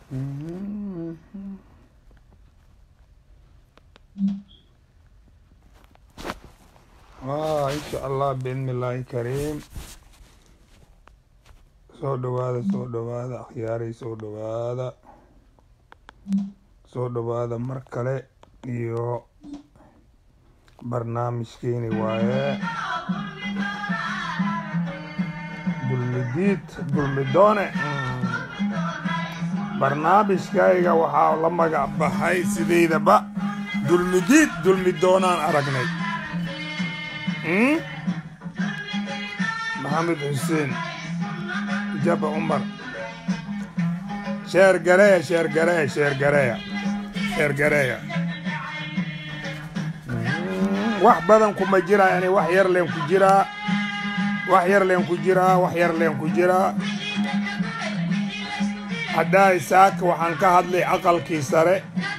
ah insha allah biidnillaahi kariim soo dhawaada soo dhawaada akhyaaray soo dhawaada soo dhawaada mar kale iyo barnaamijkeeni waaye dulmidiid dulmidoone barnaamijkayga waxaa la magac baxay sidaydaba dulmidiid dulmidoonaan aragnay maxamed xuseen jaba cumar sheer gareeya sheer gareeya sheer gareeya sheer gareeya wax badan kuma jiraa yani wax yar leen ku jiraa wax yar leen ku jiraa wax yar leen ku jiraa haddaa isaaka waxaan ka hadlay aqalkii sare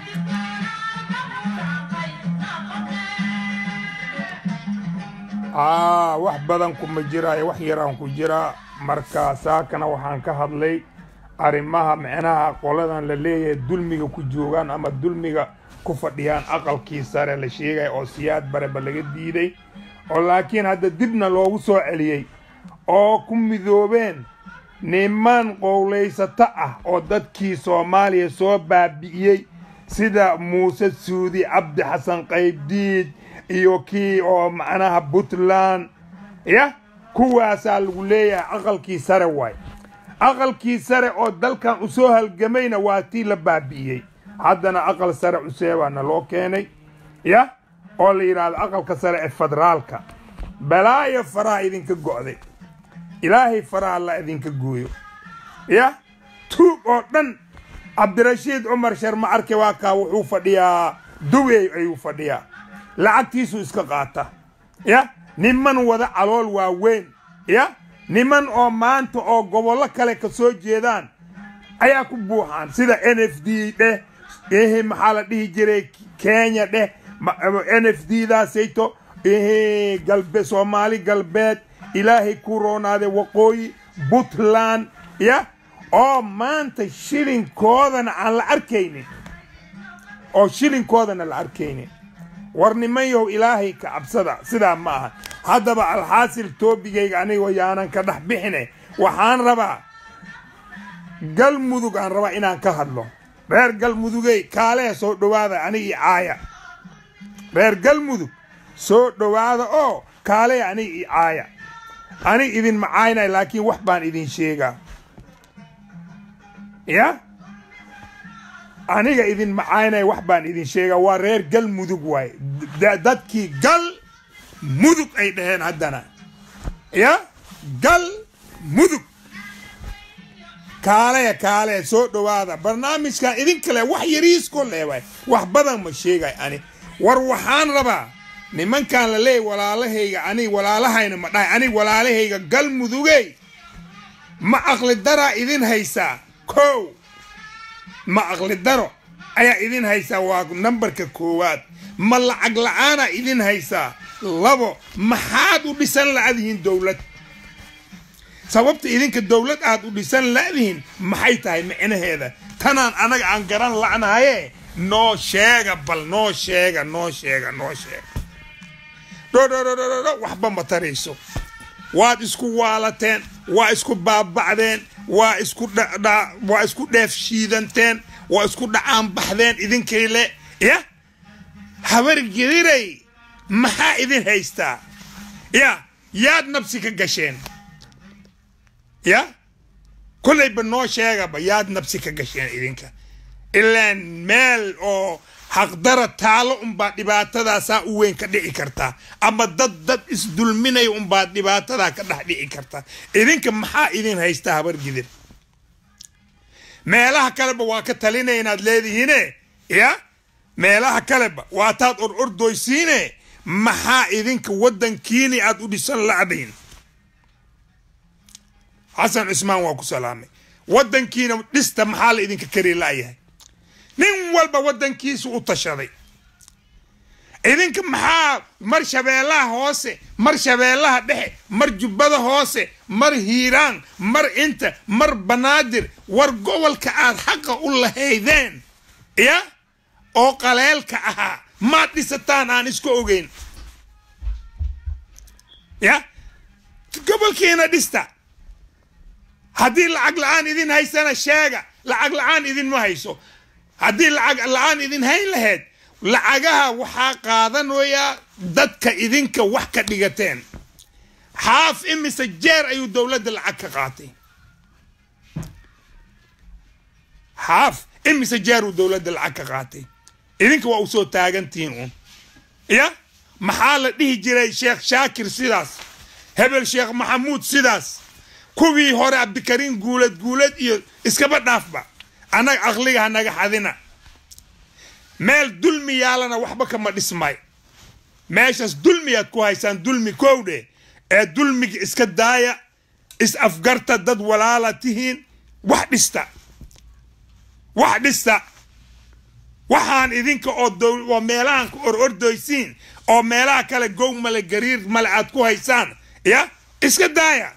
aa wax badan kuma jiraayo wax yaraan ku jiraa marka saakana waxaan ka hadlay arrimaha micnaha qoladan la leeyahay dulmiga ku joogaan ama dulmiga ku fadhiyaan aqalkii sare la sheegaya oo siyaad bareba laga diiday oo laakiin hadda dibna loogu soo celiyey oo ku midoobeen niman qowlaysato ah oo dadkii soomaaliya soo baabi'iyey sida muuse suudi cabdi xasan qaybdiid iyo kii oo macnaha puntland ya kuwaasaa lagu leeyahay aqalkii sare waay aqalkii sare oo dalkan u soo halgamayna waa tii la baabi'iyey haddana aqal sare cuseebaana loo keenay ya oo la yidhaahdo aqalka sare ee federaalka balaayo faraha idinka go'day ilaahay faraha la idinka gooyo ya tuug oo dhan cabdirashiid cumar sharma arke waa kaa wuxuu fadhiyaa duwey ayuu fadhiyaa lacagtiisu iska qaata ya niman wada calool waaweyn ya niman oo maanta oo gobollo kale ka soo jeedaan ayaa ku buuxaan sida n f d dheh ehe maxaa la dhihi jiray kenya dheh n f d daasayto ehe galbe soomaali galbeed ilaahay ku roonaade waqooyi puntland ya oo maanta shilinkoodana aan la arkaynin oo shilinkoodana la arkaynin war niman yahow ilaahay ka cabsada sidaa ma aha haddaba alxaasil toobigayga anigoo yaanan ka dhex bixine waxaan rabaa galmudug aan rabaa inaan ka hadlo reer galmudugey kaalehe soo dhowaada anigii caaya reer galmudug soo dhowaada oo kaalehe anigii caaya anig idin macaynay laakiin wax baan idin sheegaa ya aniga idin macaynay wax baan idin sheegaa waa reer gal mudug waaye dadkii gal mudug ay dhaheen haddana ya gal mudug kaaleya kaaleya soo dhowaada barnaamijkan idin kale wax yariisko leewaay wax badan ma sheegay ani war waxaan rabaa nimankan la leeyay walaalahayga ani walaalahayna ma dhahay ani walaalahayga gal mudugey ma aqli daraa idin haysaa kow ma aqli daro ayaa idin haysaa waa nambarka koowaad ma lacag la-aanaa idin haysaa labo maxaad u dhisan la'dihiin dowlad sababta idinka dowlad aad u dhisan la'dihiin maxay tahay micnaheeda tanaan anaga aan garan la'nahaye noo sheega bal noo sheega noo sheega noo sheega dhodhodhodhodho waxba ma tarayso waad isku waalateen waa isku baaba'deen waa isku waa isku dheef shiidanteen waa isku dhacaan baxdeen idinkay le ya habar gediray maxaa idin haystaa ya yaad nabsi ka gasheen ya kollayba noo sheegaba yaad nabsi ka gasheen idinka ilaan meel oo xaqdara taalo unbaad dhibaatadaasaa u weyn ka dhici kartaa ama dad dad isdulminaya unbaad dhibaatadaa ka dhex dhici kartaa idinka maxaa idin haystaa habar gidir meelaha kaleba waa ka talinaya inaad leedihiine ya meelaha kaleba waataad or ordoysiine maxaa idinka waddankiini aad u dhisan la'dayn xasan cusmaan waa ku salaamay waddankiina dhista maxaa la idinka kari la'yahay nin walba waddankiisu u tashaday idinka maxaa mar shabeellaha hoose mar shabeellaha dhexe mar jubbada hoose mar hiiraan mar inta mar banaadir war gobolka aad xaqa u lahaydeen ya oo qaleelka ahaa maad dhisataan aan isku ogeyn ya gobolkiina dhista haddii lacag la-aan idin haysana sheega lacag la-aan idinma hayso haddii lacag la-aan idin hayn lahayd lacagaha waxaa qaadanayaa dadka idinka wax ka dhigateen xaaf imise jeer ayuu dowladda lacag ka qaatay xaaf imise jeer uu dowladda lacag ka qaatay idinka waa u soo taagantihiin uun ya maxaa la dhihi jiray sheekh shaakir sidaas hebel sheekh maxamuud sidaas kuwii hore cabdikariin guulad guulad iyo iskaba dhaafba annaga aqliga hanaga xadina meel dulmi yaalana waxba kama dhismay meeshaas dulmiyaad ku haysaan dulmi kowdhe ee dulmiga iska daaya is afgarta dad walaala tihiin wax dhista wax dhista waxaan idinka oo oo meelahan ku or ordoysiin oo meelaha kale gow male gariir male aad ku haysaan ya iska daaya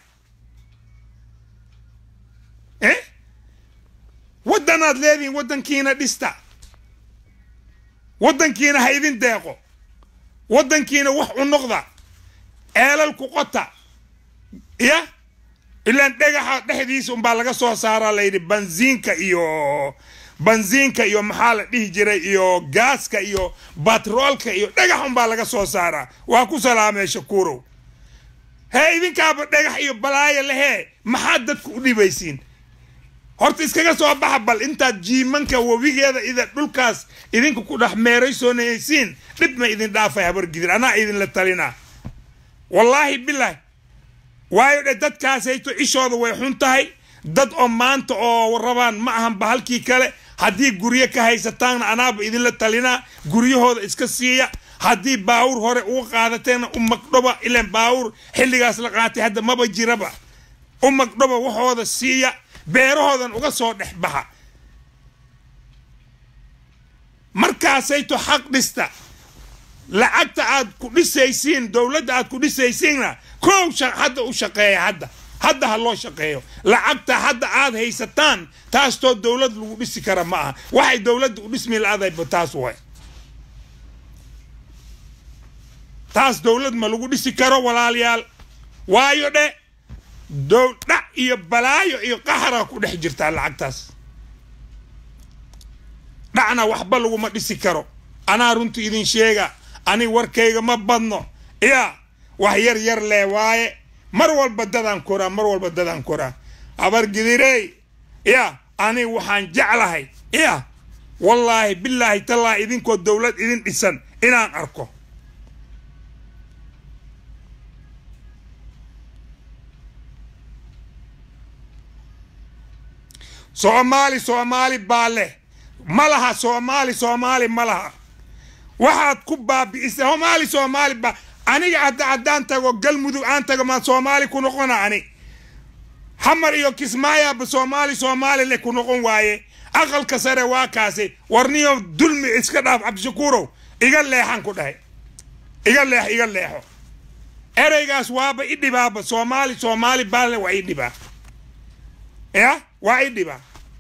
eh waddanaad leedihiin waddankiina dhista waddankiina ha idin deeqo waddankiina wax u noqda ceelal ku qota ya ilaan dhagaxa dhexdiisa unbaa laga soo saaraa layidhi banziinka iyo banziinka iyo maxaa la dhihi jiray iyo gaaska iyo batroolka iyo dhagax unbaa laga soo saaraa waa ku salaamee shakuurow hee idinkaaba dhagax iyo balaayo lehee maxaad dadku u dhibaysiin horta iskaga soo baxa bal intaad jiimanka webigeeda ida dhulkaas idinka ku dhex meeraysoonaysiin dhib ma idin dhaafay habargidir anaa idinla talina wallaahi bilaahi waayo dhe dadkaasayto ishooda way xun tahay dad oo maanta oo rabaan ma ahanba halkii kale haddii guryo ka haysataanna anaaba idinla talinaa guryahooda iska siiya haddii baawur hore uga qaadateena u magdhoba ilan baawur xilligaas la qaatay hadda maba jiraba u magdhoba waxooda siiya beerahoodan uga soo dhex baxa markaasayto xaq dhista lacagta aad ku dhisaysiin dowladda aad ku dhisaysiinna kow hadda u shaqeeya hadda hadda ha loo shaqeeyo lacagta hadda aad haysataan taastoo dowlad lagu dhisi kara ma aha waxay dowladda u dhismi la-adayba taas way taas dowlad ma lagu dhisi karo walaalayaal waayo dhe dhac iyo balaayo iyo qaxara ku dhex jirtaa lacagtaas dhacna waxba laguma dhisi karo anaa runta idin sheega ani warkayga ma badno ya wax yar yar lee waaye mar walba dadaan koraa mar walba dadaan koraa abargidirey ya ani waxaan jeclahay ya wallaahi bilaahi tallaahi idinkoo dowlad idin dhisan inaan arko soomaali soomaali baa leh ma laha soomaali soomaali ma laha waxaad ku baabi'isa soomaali soomaali baa aniga hadda haddaan tago galmudug aan tago maan soomaali ku noqona ani xamar iyo kismaayaaba soomaali soomaali leh ku noqon waaye aqalka sare waa kaasi warniyo dulmi iska dhaaf cabdishakuurow iga leexan ku dhahay iga leex iga leexo ereygaas waaba i dhibaaba soomaali soomaali baale waa i dhibaa ya waa i dhibaa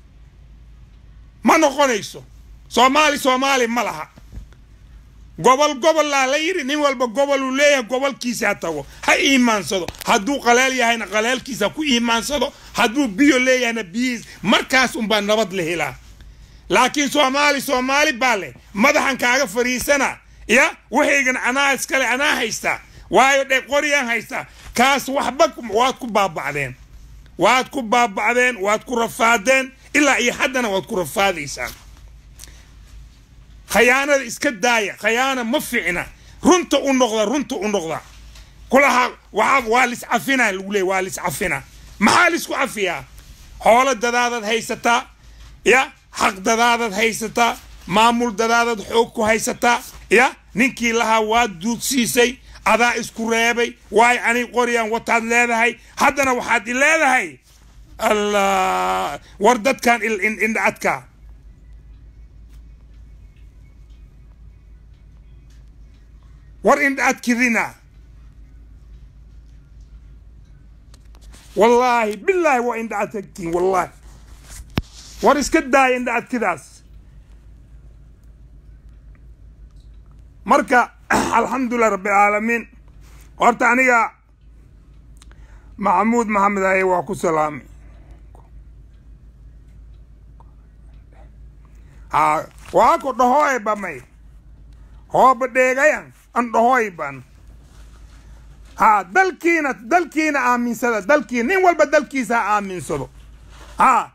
ma noqonayso soomaali soomaali ma laha gobol gobollaa la yidhi nin walba goboluu leeyahay gobolkiisa ha tago ha iimaansado hadduu qaleel yahayna qaleelkiisa ha ku iimaansado hadduu biyo leeyahayna biyihiis markaas unbaa nabad la helaa laakiin soomaali soomaali baa leh madaxan kaaga fadhiisana ya waxaygan anaa iskale anaa haystaa waayo dhe qoryaan haystaa kaas waxba waad ku baaba'deen waad ku baaba'deen waad ku rafaadeen ilaa iyo haddana waad ku rafaadaysaan khayaanada iska daaya khayaana ma ficna runta u noqda runta u noqda kulaha waa waa liscafina lagu leey waa liscafina maxaa lisku cafiyaa xoolo dadaadad haysataa ya xaq dadaadad haysataa maamul dadaadad xoog ku haysataa ya ninkii lahaa waad duudsiisay adaa isku reebay waay ani qoryaan wataad leedahay haddana waxaad i leedahay allah war dadkan indhacadka war indha adkidina wallaahi bilaahi waa indha adkagtiin wallaahi war iska daaya indha adkidaas marka alxamdulilah rabbilcaalamiin horta aniga maxamuud maxamed aye waa ku salaamay ha waa ko dhahoy bamay hooba dheegayan an dhahoy ban ha dalkiina dalkiina aaminsada dalkiina nin walba dalkiisa ha aaminsado ha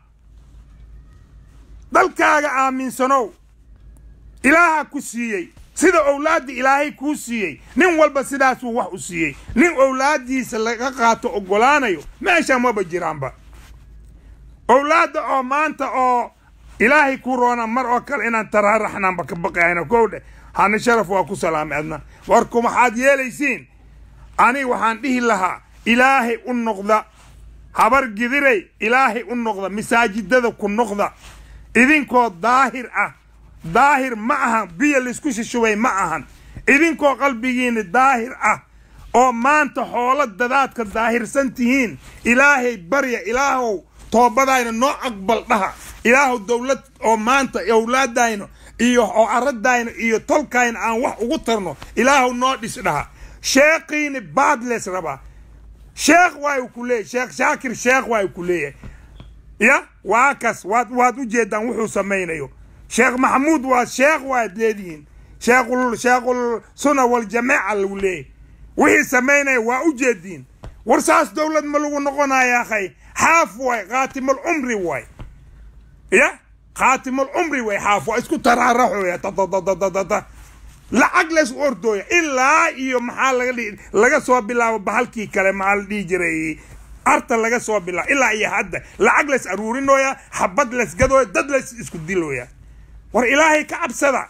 dalkaaga aaminsanow ilaaha ku siiyey sida owlaadda ilaahay kuu siiyey nin walba sidaasuu wax u siiyey nin owlaaddiisa laga qaato oggolaanayo meesha maba jiraanba owlaadda oo maanta oo ilaahay ku roona mar oo kale inaan taraaraxnaanba ka baqayno kowdhe hana sharaf waa ku salaamay adna warku maxaad yeelaysiin ani waxaan dhihi lahaa ilaahay u noqda habar gidiray ilaahay u noqda masaajidada ku noqda idinkoo daahir ah daahir ma ahan biyo laysku shishubay ma ahan idinkoo qalbigiina daahir ah oo maanta xoolo dadaadka daahirsan tihiin ilaahay barya ilaahow toobadayna noo aqbal dhaha ilaahow dowlad oo maanta owlaadayna iyo oo aradayna iyo tolkayna aan wax ugu tarno ilaahow noo dhis dhaha sheekhiini baadles rabaa sheekh waay ku leeyahy sheekh shaakir sheekh waay ku leeyahay ya waa kas waad waad u jeedaan wuxuu samaynayo sheekh maxamuud waa sheekh waad leedihiin sheekhul sheekhul suna waljamaaca lagu leeyahy wixii samaynaya waa u jeediin war saas dowlad ma lagu noqonaya akhay xaaf waay khaatimul cumri waay ya khaatimul cumri waay xaaf waa isku taraaraxoya dadadadadada lacag lays ordooya ilaa iyo maxaa laga dhihi laga soo bilaabo bahalkii kale maxaa la dhihi jiray arta laga soo bilaabo ilaa iyo hadda lacag lays aruurinooya xabad lays gadooya dad lays isku dilooya war ilaahay ka cabsada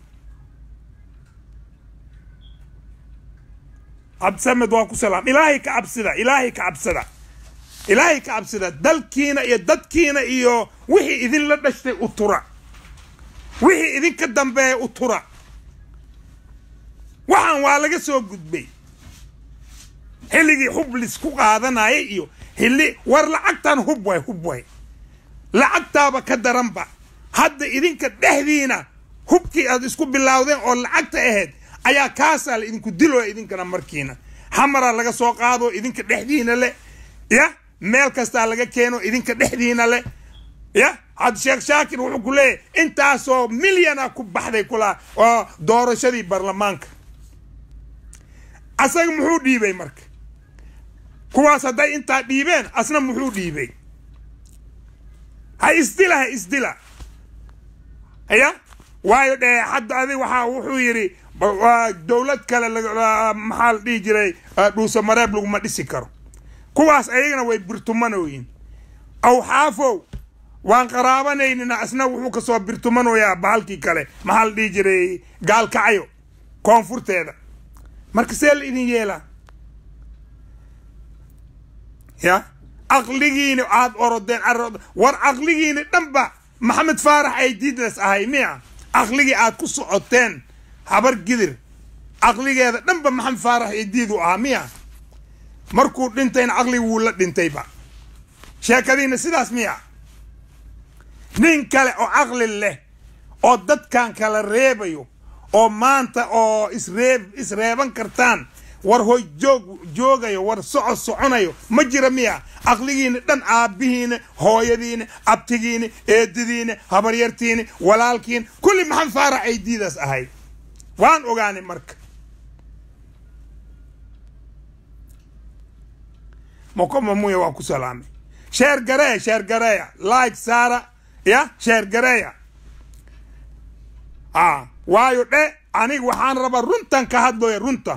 cabsamed waa ku salaam ilaahay ka cabsida ilaahay ka cabsada ilaahay ka cabsida dalkiina iyo dadkiina iyo wixii idinla dhashtay u tura wixii idinka dambeeya u tura waxaan waa laga soo gudbay xilligii hub lisku qaadanaya iyo xilli war lacagtan hub way hub way lacagtaaba ka daranba hadda idinka dhexdiina hubkii aad isku bilaawdeen oo lacagta ahayd ayaa kaasaa la idinku dilooya idinkana markiina xamaraa laga soo qaado idinka dhexdiina le ya meel kastaa laga keeno idinka dhexdiina le ya had sheekh shaakir wuxuu ku leeyahy intaasoo milyana ku baxday kulaa oo doorashadii baarlamaanka asaga muxuu dhiibay marka kuwaas hadday intaa dhiibeen asna muxuu dhiibay ha isdila ha isdila ya waayo dhee hadda adig waxaa wuxuu yidhi dowlad kale maxaa la dhihi jiray dhuusa mareeb laguma dhisi karo kuwaas ayagana way birtumanoyin aw xaafow waan qaraabanaynina asna wuxuu kasoo birtumanoyaa bahalkii kale maxaa la dhihi jiray gaalkacayo koonfurteeda marka see la idin yeelaa ya caqligiini aad orodeen war caqligiini dhanba maxamed faarax ay diidles ahay miya caqligii aad ku socoteen habar gidir caqligeeda dhanba maxamed faarax ay diidu ahaa miya markuu dhintayna caqligi wuu la dhintayba sheekadiina sidaas miya nin kale oo caqli leh oo dadkan kala reebayo oo maanta oo isreeb isreeban kartaan war hoy joog joogayo war soco soconayo ma jira miya caqligiina dhan aabbihiina hooyadiina abtigiina eedadiina habaryartiina walaalkiina kulli maxamed faarax ay diidaas ahay waan ogaanay marka mokomamuya waa ku salaamay sheer gareeya sheer gareeya like saara ya sheer gareeya a waayo dhe aniga waxaan rabaa runtan ka hadlooya runta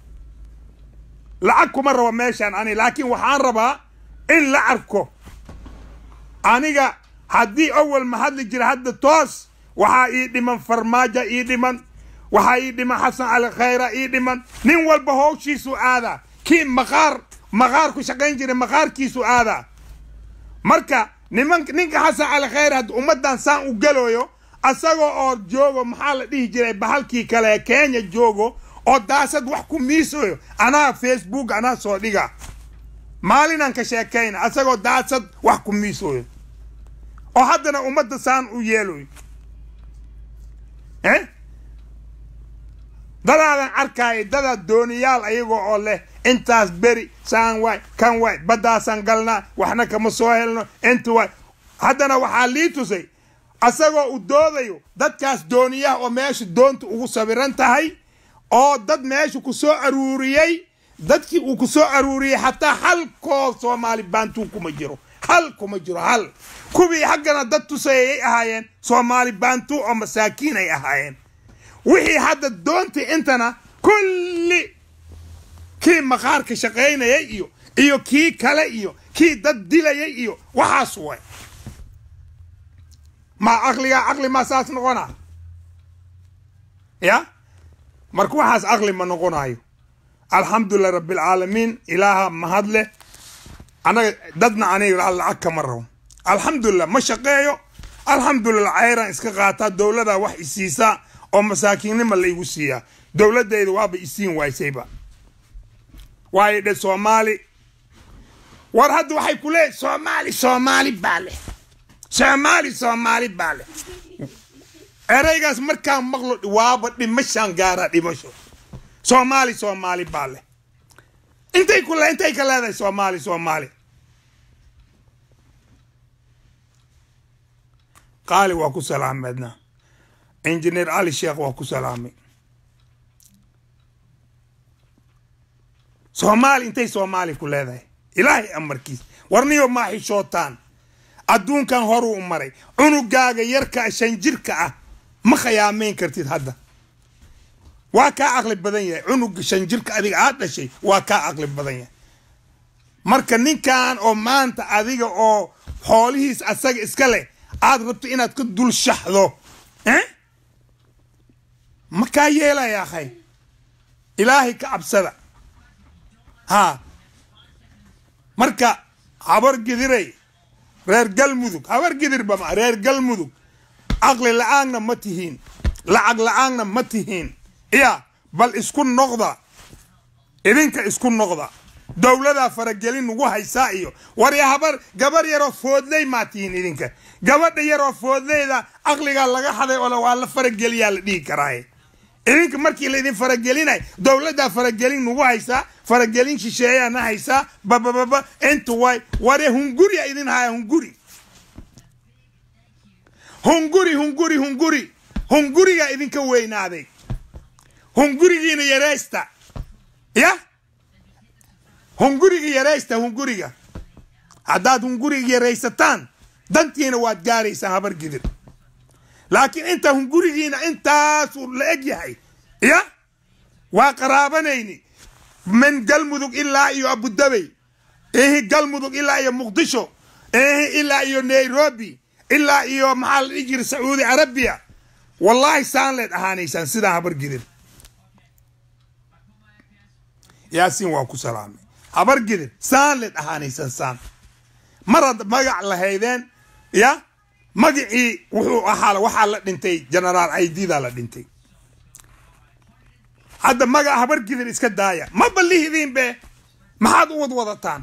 lacag kuma rabo meeshaan ani laakiin waxaan rabaa in la arko aniga haddii awal ma hadli jira hadda toos waxaa ii dhiman farmaajo ii dhiman waxaa ii dhiman xasan cali khayra ii dhiman nin walba howshiisu aadaa kii maqaar maqaar ku shaqayn jiray maqaarkiisu aadaa marka niman ninka xasan cali khayr hadda ummaddan saan u galooyo asagoo oo joogo maxaa la dhihi jiray bahalkii kale kenya joogo oo daasad wax ku miisayo anaa facebook anaa soo dhiga maalinaan ka sheekayna asagoo daasad wax ku miisayo oo haddana ummadda saan u yeeloy eh dadaadan arkaayo dadaad dooniyaal ayagoo oo leh intaas beri saan waay kan waay baddaasaan galnaa waxna kama soo helno inta waay haddana waxaa lii tusay asagoo u doodayo dadkaas dooniyaha oo meesha doonta ugu sawiran tahay oo dad meesha ku soo aruuriyey dadkii uu ku soo aruuriyey xataa hal koo soomaali baantuu kuma jiro hal kuma jiro hal kuwii haggana dad tusayayay ahaayeen soomaali baantuu oo masaakiin ay ahaayeen wixii hadda doontii intana kulli kii maqaarka shaqaynayay iyo iyo kii kale iyo kii dad dilayay iyo waxaas way ma caqligaa caqli maa saas noqona ya marka waxaas caqli ma noqonayo alxamdulilah rabbilcaalamiin ilaaha mahad leh anaga dadna aniga lacag kama rabo alxamdulilah ma shaqeeyo alxamdulilah cayraan iska qaataa dowladaa wax isiisaa oo masaakiinnima la igu siiyaa dowladayda waaba isiin waaysayba waayo dhe soomaali war hadda waxay ku leeyihin soomaali soomaali baa leh soomaali soomaali baa leh eraygaas markaan maqlo waaba dhimashaan gaaraa dhimasho soomaali soomaali baa leh intay ku le intay ka leedahay soomaali soomaali qaali waa ku salaameedna injineer cali sheekh waa ku salaamay soomaali intay soomaali ku leedahay ilaahay amarkiis warniyo maa xishootaan adduunkan horuu u maray cunugaaga yarka shan jirka ah ma khayaamayn kartid hadda waa kaa caqli badan yahay cunuga shan jirka adiga aad dhashay waa kaa caqli badan yahay marka ninkan oo maanta adiga oo xoolihiis asaga iska leh aad rabto inaad ka dul shaxdo ma kaa yeelaya akhay ilaahay ka cabsada haa marka habar gidiray reer galmudug habar gidirba ma reer galmudug caqli la-aanna ma tihiin lacag la-aanna ma tihiin iya bal isku noqda idinka isku noqda dowladaa faragelin nagu haysaa iyo warya habar gabar yaroo foodley maa tihiin idinka gabadha yaroo foodleyda caqligaa laga haday oo waa la farageliyaa la dhihi karaaye idinka markii laydin faragelinay dowladdaa faragelin nagu haysaa faragelin shisheeyaana haysaa babababa inta way ware hunguriya idin haya hunguri hunguri hunguri hunguri hungurigaa idinka weynaaday hungurigiina yaraysta ya hunguriga yaraysta hunguriga haddaad hunguriga yaraysataan dantiina waad gaaraysaan habar gidir laakiin inta hungurigiina intaasuu la eg yahay ya waa qaraabanayni min galmudug ilaa iyo abudabey ehi galmudug ilaa iyo muqdisho ehi ilaa iyo nairobi ilaa iyo maxaa la dhihi jira sacuudi carabiya wallaahi saan leed ahaanaysaan sidaan habar gidir yaasiin waa ku salaamay habar gidir saan leed ahaanaysaan saan marad magac lahaydeen ya magacii wuxuu ahaa waxaa la dhintay genaraal aididaa la dhintay hadda magac habar gidir iska daaya ma ballihidiin be maxaad u wadwadataan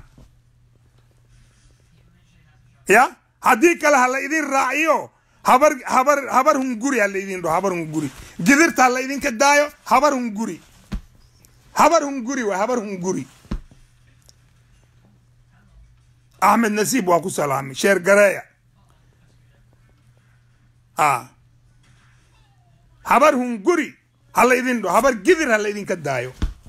ya haddii kale ha la idin raaciyo habar habar habar hunguri ha la idin dhaho habar hunguri gidirta ha la idinka daayo habar hunguri habar hunguri waa habar hunguri axmed nasiib waa ku salaamay sheer gareeya a habar hunguri ha la idin dhaho habar gidir ha la idinka daayo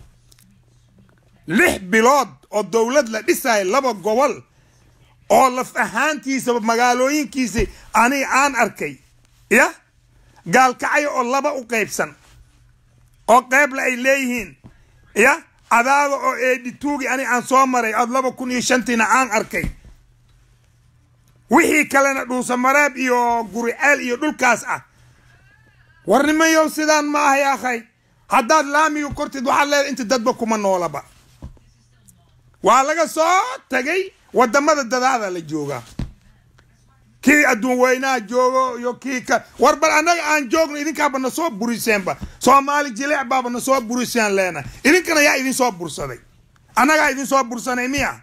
lix bilood oo dowlad la dhisayo laba gobol oo laf ahaantiisaba magaalooyinkiisi aniga aan arkay ya gaalkacyo oo laba u qaybsan oo qeybla ay leeyihiin ya adaada oo eedhituugi ani aan soo maray ood laba kun iyo shantiina aan arkay wixii kalena dhuusamareeb iyo guriceel iyo dhulkaas ah warnimayow sidaan ma ahay akhay haddaad laamiga kortid waxaad leedahay inta dadba kuma noolaba waa laga soo tagay wadamada dadaada la joogaa kii adduun weynaha joogo iyo kii ka war bal annaga aan joogno idinkaaba na soo buriseenba soomaali jileec baaba na soo buriseen leena idinkana yaa idin soo bursaday annagaa idin soo bursanay miya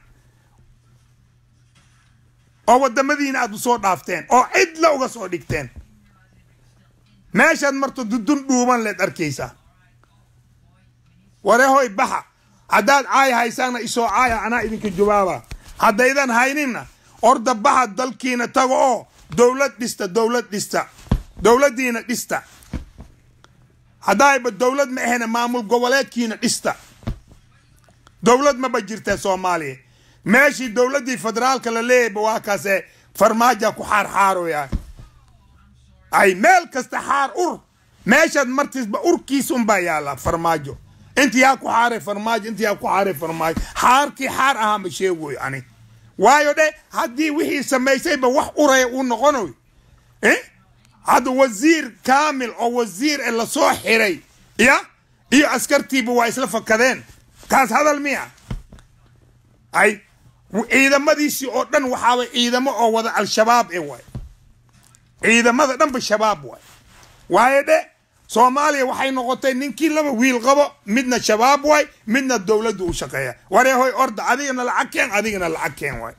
oo waddamadiina aad usoo dhaafteen oo cidla uga soo dhigteen meeshaad marto dudun dhuuban leed arkaysaa warehoy baxa haddaad caay haysaana isoo caaya anaa idinka jawaaba haddaydan hayninna orda baxa dalkiina tago oo dowlad dhista dowlad dhista dowladdiina dhista haddaayba dowlad ma ahena maamul goboleedkiina dhista dowlad maba jirta soomaaliya meeshii dowladdii federaalka la leeyayba waa kaase farmaaja ku xaarxaaroya ay meel kasta xaar ur meeshaad martiisba urkiis unbaa yaalla farmaajo inti yaa ku xaaray farmaajo inti yaa ku xaaray farmaajo xaarkii xaar ahaa ma sheegoy ani waayo dhe haddii wixii samaysayba wax uraya uu noqonoy hadda wasiir kaamil oo wasiir e lasoo xiray ya iyo askartiiba waa isla fakadeen kaas hadal miya ay ciidamadiisii oo dhan waxaaba ciidamo oo wada al-shabaab e waay ciidamada dhanba shabaab waay waayo dhe soomaaliya waxay noqotay ninkii laba wiil qabo midna shabaab waay midna dowladdu u shaqeeya wareehoy orda adigana lacag keen adigana lacag keen waay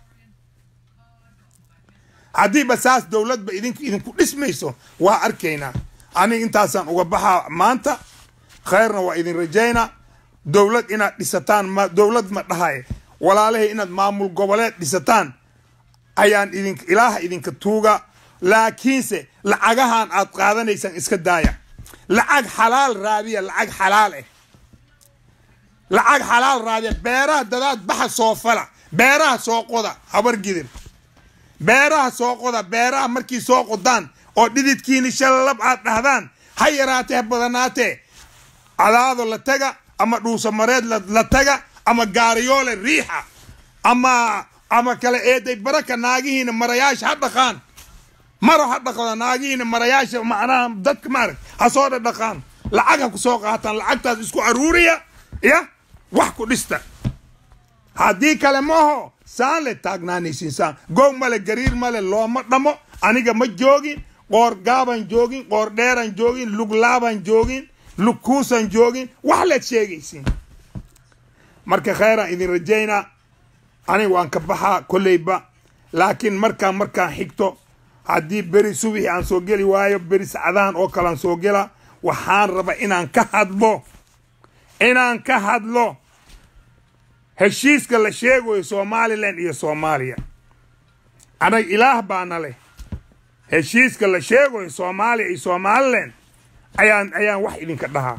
haddiiba saas dowladba idink idinku dhismayso waa arkaynaa aniga intaasaan uga baxaa maanta khayrna waa idin rajaynaa dowlad inaad dhisataan ma dowlad ma dhahay walaalahay inaad maamul goboleed dhisataan ayaan idin ilaaha idinka tuuga laakiinse lacagahan aad qaadanaysaan iska daaya lacag xalaal raadiya lacag xalaal eh lacag xalaal raadiya beeraha dadaad baxa soo fala beeraha soo qoda habar gidir beeraha soo qoda beeraha markii soo qodaan oo dhididkiini shalab aad dhahdaan ha yaraatee ha badanaatee cadaado la taga ama dhuusamareed la taga ama gaariyoole riixa ama ama kale eeday baraka naagihiina marayaasha ha dhaqaan maro ha dhaqda naagihiina marayaasha macnaha dadka maarag ha soo dhadhaqaan lacag ha ku soo qaataan lacagtaas isku aruuriya ya wax ku dhista haddii kale maaho saan le taagnaanaysiin saan goog male gariir male looma dhamo aniga ma joogin qoor gaaban joogin qoor dheeran joogin luglaaban joogin lugkuusan joogin wax leed sheegaysiin marka khayraan idin rajaynaa aniga waan ka baxaa kolleyba laakiin markaan markaan xigto haddii beri subixi aan soo geli waayo beri sacdaan oo kalean soo gela waxaan raba inaan ka hadlo inaan ka hadlo heshiiska la sheegayo somalilan iyo soomaaliya anag ilaah baana leh heshiiska la sheegayo soomaaliya iyo somalilan ayaan ayaan wax idinka dhahaa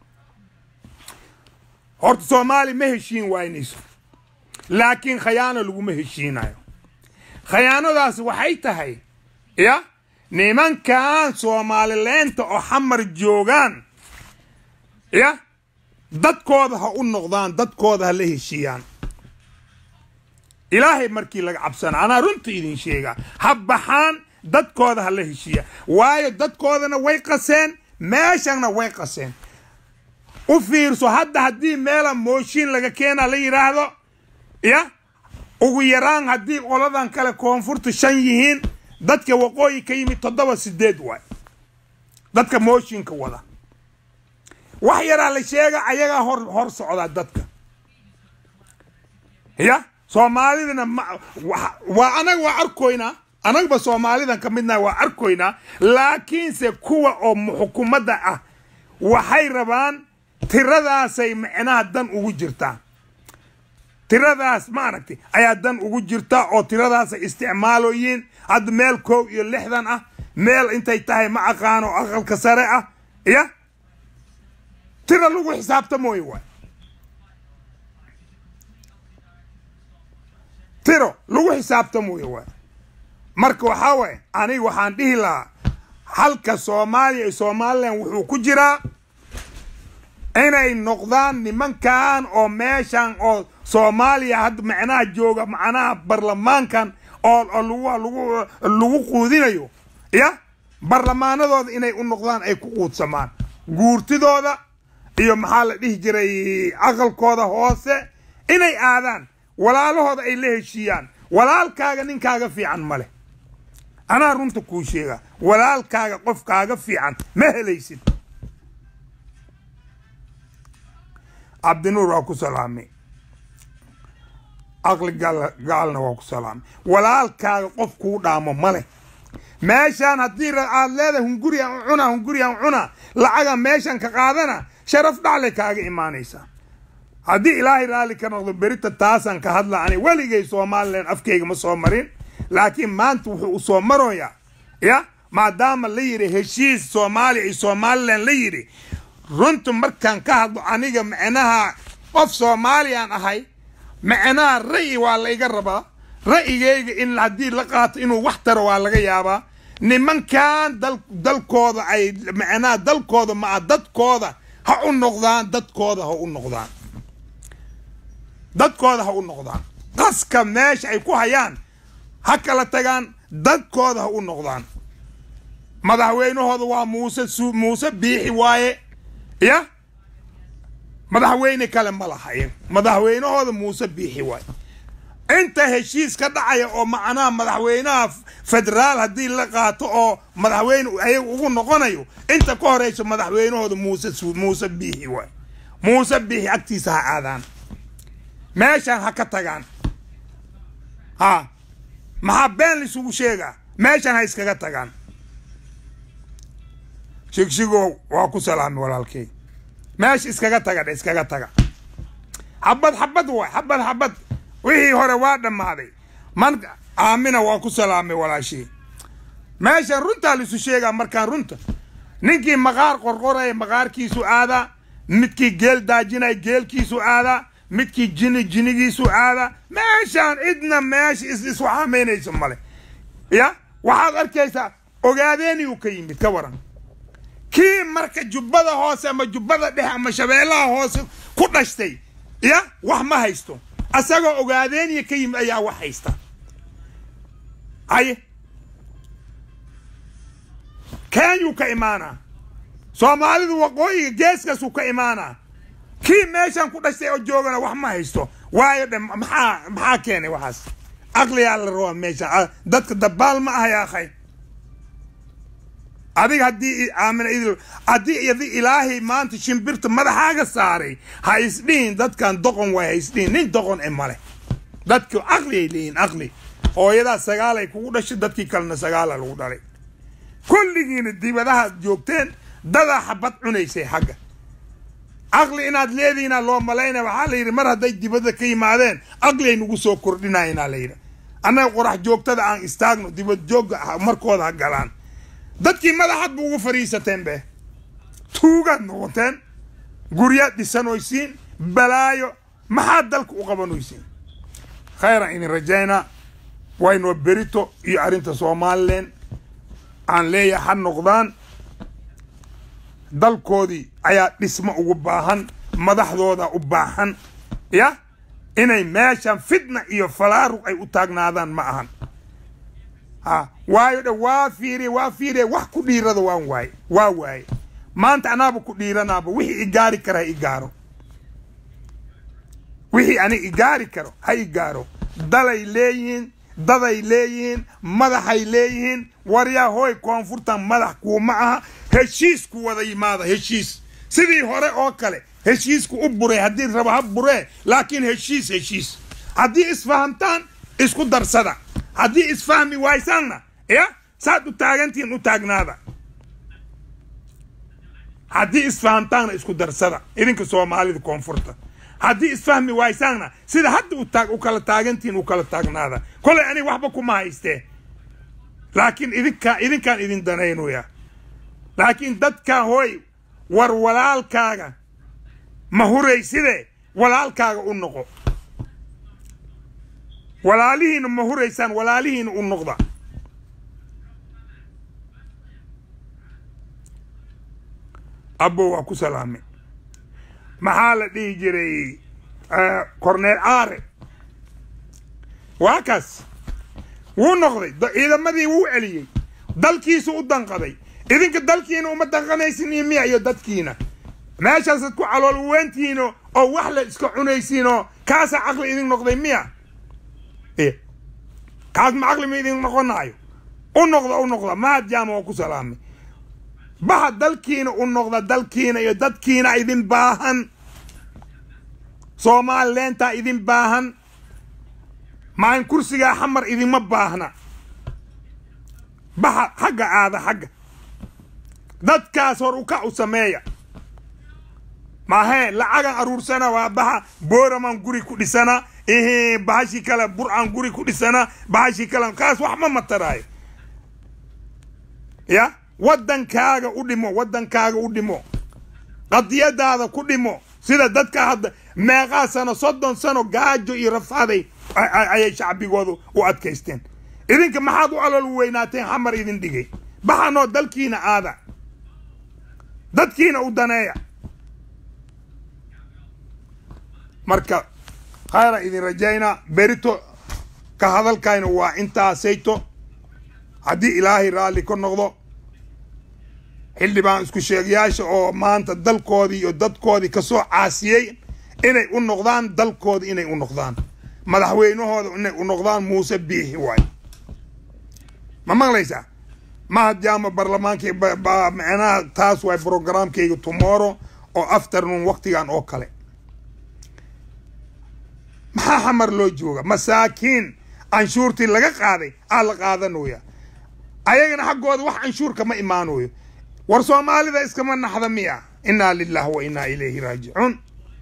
horta soomaali ma heshiin waynayso laakiin khayaano laguma heshiinayo khayaanadaas waxay tahay ya nimankan soomaalileenta oo xamar joogaan ya dadkooda ha u noqdaan dadkooda ha la heshiiyaan ilaahay markii laga cabsana anaa runta idin sheegaa ha baxaan dadkooda ha la heshiiya waayo dadkoodana way qaseen meeshana way qaseen u fiirso hadda haddii meela mooshiin laga keenaa la yidhaahdo ya ugu yaraan haddii qoladan kale koonfurta shan yihiin dadka waqooyi ka yimid toddoba sideed waay dadka mooshinka wada wax yaraa la sheega ayagaa hor hor socdaa dadka ya soomaalidana waa anaga waa arkoynaa anagaba soomaalidan ka midnaha waa arkoynaa laakiinse kuwa oo xukuumadda ah waxay rabaan tiradaasay micnaha dan ugu jirtaa tiradaas ma aragtay ayaa dan ugu jirta oo tiradaasay isticmaaloyiin hadda meel koow iyo lixdan ah meel intay tahay ma aqaano aqalka sare ah ya tira lagu xisaabtamooyo waay tiro lagu xisaabtamooyo waay marka waxaa waay aniga waxaan dhihi lahaa halka soomaaliya iyo somalilan wuxuu ku jiraa inay noqdaan nimankan oo meeshan oo soomaaliya hadda macnaha jooga macnaha barlamaankan oo lagu lagu quudinayo ya barlamaanadooda inay u noqdaan ay ku quudsamaan guurtidooda iyo maxaa la dhihi jiray aqalkooda hoose inay aadaan walaalahooda ay la heshiiyaan walaalkaaga ninkaaga fiican ma leh anaa runta kuu sheega walaalkaaga qof kaaga fiican ma helaysid cabdinuur waa ku salaamay aqli gaalna waa ku salaamay walaalkaaga qof kuu dhaamo male meeshaan haddii aad leedahay hunguriyan cunaa hunguriyan cunaa lacaga meeshan ka qaadana sharaf dhacle kaaga imaanaysaa haddii ilaahay raalli ka noqdo berita taasaan ka hadla ani weligay somalilan afkayga ma soo marin laakiin maanta wuxuu u soo maroyaa ya maadaama la yidhi heshiis soomaaliya iyo somalilan la yidhi runta markaan ka hadlo aniga macnaha qof soomaaliyaan ahay macnaha ra'yi waa layga rabaa ra'yigayga in haddii la qaato inuu wax taro waa laga yaabaa nimankan dalkooda ay macnaha dalkooda maa dadkooda ha u noqdaan dadkooda ha u noqdaan dadkooda ha u noqdaan qaska meesha ay ku hayaan ha kala tagaan dadkooda ha u noqdaan madaxweynahooda waa muuse muuse biixi waaye ya madaxweyne kale ma laha madaxweynahooda muuse biixi waaye inta heshiis ka dhacaya oo macnaha madaxweynaha federaal haddii la qaato oo madaxweyne ayaga ugu noqonayo inta ka horeyso madaxweynahooda muuse muuse biixi waay muuse biixi agtiisa ha aadaan meeshaan ha ka tagaan ha maxaa been laisugu sheegaa meeshaan ha iskaga tagaan shigshigow waa ku salaamay walaalkey meesha iskaga taga dhe iskaga taga xabad xabad waay xabad xabad wixii hore waa dhammaaday man aamina waa ku salaamay walaashii meeshan runtaa laisu sheegaa markaan runta ninkii maqaar qorqoraya maqaarkiisu aadaa midkii geel daajinaya geelkiisu aadaa midkii jini jinigiisu aadaa meeshaan cidna meesha iswaxaamaynayso male ya waxaad arkaysaa ogaadeeniyuu ka yimid ka waran kii marka jubbada hoose ama jubbada dhexe ama shabeellaha hoose ku dhashtay ya wax ma haysto asagoo ogaadeeniya ka yimid ayaa wax haysta haye kenyuu ka imaanaa soomaalidu waqooyiga geeskaasuu ka imaanaa kii meeshan ku dhashtay oo joogana wax ma haysto waayo dhe maxaa maxaa keenay waxaas aqliyaa la rabaa meesha dadka dabaal ma aha yaa akhay adiga haddii aamina idil haddii idi ilaahay maanta shimbirta madaxaaga saaray ha isdhihin dadkan doqon waay ha isdhihin nin doqon e male dadki aqli ay leeyihin aqli hooyadaa sagaalay kugu dhashay dadkii kalena sagaala lagu dhalay kulligiina dibadahaad joogteen dadaa xabad cunaysay xagga aqli inaad leedihiinaa loo malaynaya waxaa la yidhi mar hadday dibadda ka yimaadeen aqliay nagu soo kordhinayinaa la yidhi annaga qorax joogtada aan istaagno dibad joogga markooda ha galaan dadkii madaxaad bu ugu fadhiisateen be tuugaad noqoteen guryaad dhisanoysiin balaayo maxaad dalka u qabanoysiin khayran idin rajaynaa waynoo berito iyo arrinta somalilan aan leeyahay ha noqdaan dalkoodii ayaa dhismo ugu baahan madaxdooda u baahan ya inay meeshan fitna iyo falaaruq ay u taagnaadaan ma ahan ha waayo dhe waa fiiriye waa fiiriye wax ku dhiirada waan waaye waa waaye maanta anaaba ku dhiiranaaba wixii igaari kara ha igaaro wixii ani igaari karo ha igaaro dalay leeyihiin daday leeyihiin madaxay leeyihiin waryaa hooy koonfurtan madax kuuma aha heshiisku wada yimaada heshiis sidii hore oo kale heshiisku u buray haddii raba ha buree laakiin heshiis heshiis haddii isfahamtaan isku darsada haddii isfahmi waysaanna ya saad u taagantihiin u taagnaada haddii isfahamtaanna isku darsada idinka soomaalida koonfurta haddii isfahmi waysaanna sida hadda u kala taagantihiin u kala taagnaada kolay aniga waxba kuma haystee laakiin idinkaa idinkaan idin danaynoya laakiin dadka hooy war walaalkaaga ma hurayside walaalkaaga u noqo walaalihiina ma huraysaan walaalihiina u noqda abbo waa ku salaamay maxaa la dhihi jiray corneel caare waa kaas wuu noqday ciidamadii wuu celiyey dalkiisu u danqaday idinka dalkiina uma danqanaysin iyo miya iyo dadkiina meeshaasaad ku calool weentihiino oo wax la iska cunaysiinoo kaasaa caqli idin noqday miya kaas ma caqli ma idin noqonaayo u noqda u noqda mahad jaama oo ku salaamay baha dalkiina u noqda dalkiina iyo dadkiina idin baahan soomaalileentaa idin baahan maalin kursigaa xamar idinma baahna baha xagga aada xagga dadkaas hor ukac u sameeya maahee lacagan aruursana waa baha booramaan guri ku dhisana ihe bahashii kale burcaan guri ku dhisana bahashii kale kaas wax ma mataraayo ya waddankaaga u dhimo waddankaaga u dhimo qadiyadaada ku dhimo sida dadka hadda meeqaa sano soddon sano gaajo iyo rafaaday ayay shacbigooda u adkaysteen idinka maxaad u alol weynaateen xamar idin dhigay baxanoo dalkiina aada dadkiina u daneeya marka khayra idin rajayna berito ka hadalkayna waa intaasayto haddii ilaahay raalli ka noqdo xildhibaan isku sheegayaasha oo maanta dalkoodii iyo dadkoodii kasoo caasiyey inay u noqdaan dalkoodii inay u noqdaan madaxweynahooda inay u noqdaan muuse biixi waay ma maqlaysaa mahad jaama barlamaankii micnaha taas waay programkayga tomorrow oo afternoon waktigan oo kale maxaa xamar loo jooga masaakiin canshuurtii laga qaaday aa la qaadanoya ayagana xaggooda wax canshuurka ma imaanoyo war soomaalida iskama naxda miya innaa lilah wa innaa ilayhi raajicuun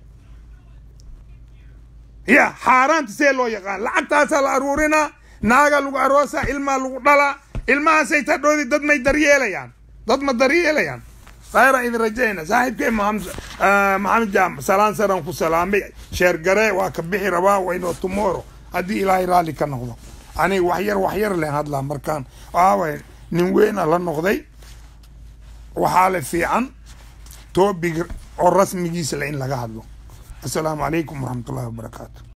ya xaaraanta see loo yaqaan lacagtaasaa la aruurinaa naagaa lagu aroosaa ilmaa lagu dhalaa ilmahaasay tadhoodi dad may daryeelayaan dad ma daryeelayaan khayra idin rajayna saaxiibkay maxamed jaamac salaan saran ku salaamay sheergare waa ka bixi rabaa waynoo tomorrow haddii ilaahay raalli ka noqdo aniga waxyar waxyar len hadlaa markaan waaway nin weyna la noqday waxaa le fiican toobig oo rasmigiisa le in laga hadlo assalaamu calaykum waraxmat ullahi wabarakaatu